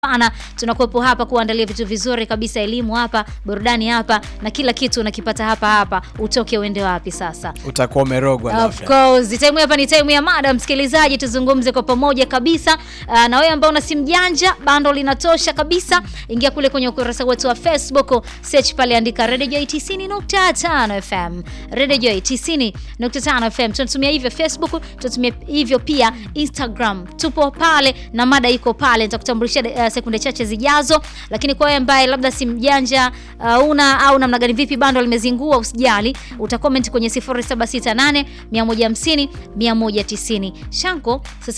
Pana tunakuwepo hapa kuandalia vitu vizuri kabisa, elimu hapa, burudani hapa, na kila kitu unakipata hapa hapa. Utoke uende wapi sasa? Utakuwa umerogwa Of labda. course, time hapa ni time ya mada, msikilizaji, tuzungumze kwa pamoja kabisa. Uh, na wewe ambao una simu janja, bando linatosha kabisa. Ingia kule kwenye ukurasa wetu wa Facebook, search pale, andika Radio Joy 90.5 FM. Radio Joy 90.5 FM. Tunatumia hivyo Facebook, tunatumia hivyo pia Instagram. Tupo pale na mada iko pale, nitakutambulisha uh, sekunde chache zijazo. Lakini kwa wewe ambaye labda simu janja uh, una au namna gani, vipi bando limezingua, usijali, utacomment kwenye 0768 150 190. Shanko sasa